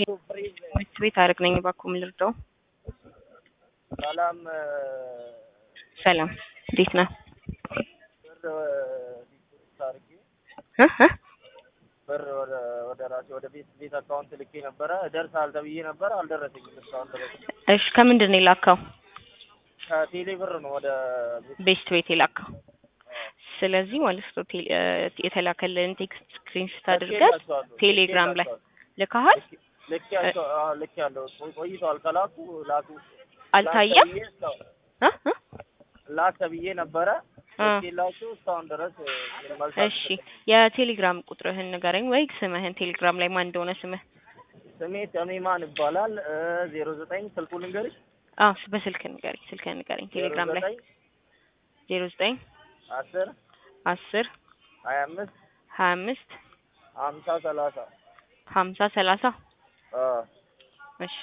ትምህርት ቤት አረግ ነኝ። እባክዎ ምን ልርዳው? ሰላም ሰላም፣ እንዴት ነህ? ብር ዲፖዚት አድርጌ እ እ ብር ወደ ወደ ራሴ ወደ ቤት ቤት አካውንት ልኬ ነበረ። ደርሳል ተብዬ ነበረ፣ አልደረሰኝም እስካሁን ድረስ። እሺ፣ ከምንድን ነው የላከው? ከቴሌ ብር ነው ወደ ቤት ቤስት ቤት የላከው። ስለዚህ ማለት ነው ቴሌ እ የተላከልን ቴክስት ስክሪንሾት አድርገህ ልኬላቸዋለሁ፣ ቴሌግራም ላይ ልኬላቸዋለሁ። ልከሃል? ልኬያቸው አዎ፣ ልኬያለሁ። ቆይ- ቆይተዋል ከላኩ ላኩ አልታየም? ላክ ተብዬ እስካሁን- እ እ ላክ ተብዬ ነበረ እ ልኬላቸው እስካሁን ድረስ እ, መልስ እሺ አልተሰጠኝም። የቴሌግራም ቁጥርህን ንገረኝ ወይ ስምህን ቴሌግራም ላይ ማን እንደሆነ ስምህ? ስሜ ተሜማን ይባላል። ዜሮ ዘጠኝ ስልኩ ልንገርሽ አዎ በስልክ ንገረኝ፣ ስልክህን ንገረኝ። ቴሌግራም ላይ ዘጠኝ ዜሮ ዘጠኝ አስር አስር ሀያ አምስት ሀያ አምስት ሀምሳ ሰላሳ ሀምሳ ሰላሳ አዎ እሺ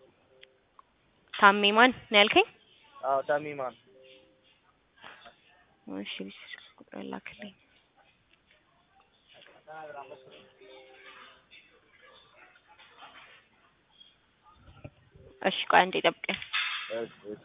ታሜ ማን ነው ያልከኝ? አዎ ተሜማን እሺ ስልክ ቁጥር ላክልኝ። እሺ ቆይ አንዴ ጠብቀኝ። እሺ እሺ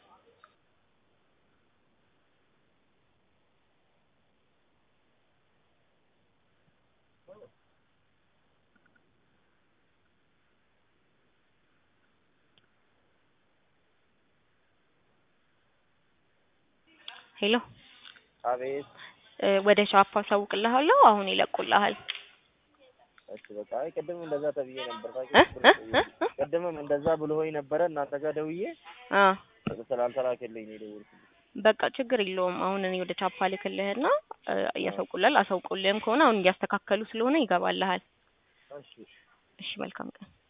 ሄሎ አቤት እ ወደ ሻፕ አሳውቅልሃለሁ። አሁን ይለቁልሃል። እሺ በቃ አይ ቅድም እንደዛ ተብዬ ነበር እ ታውቂያለሽ እ እ እ ቅድምም እንደዛ ብሎኝ ነበረ እናንተ ጋር ደውዬ አ ስላልተላከልኝ ነው የደወልኩት በቃ ችግር የለውም። አሁን እኔ ወደ ቻፓ ልክልህና እ እያሳውቁልሃል። አሳውቁልህም ከሆነ አሁን እያስተካከሉ ስለሆነ ይገባልሃል። እሺ እሺ መልካም ቀን።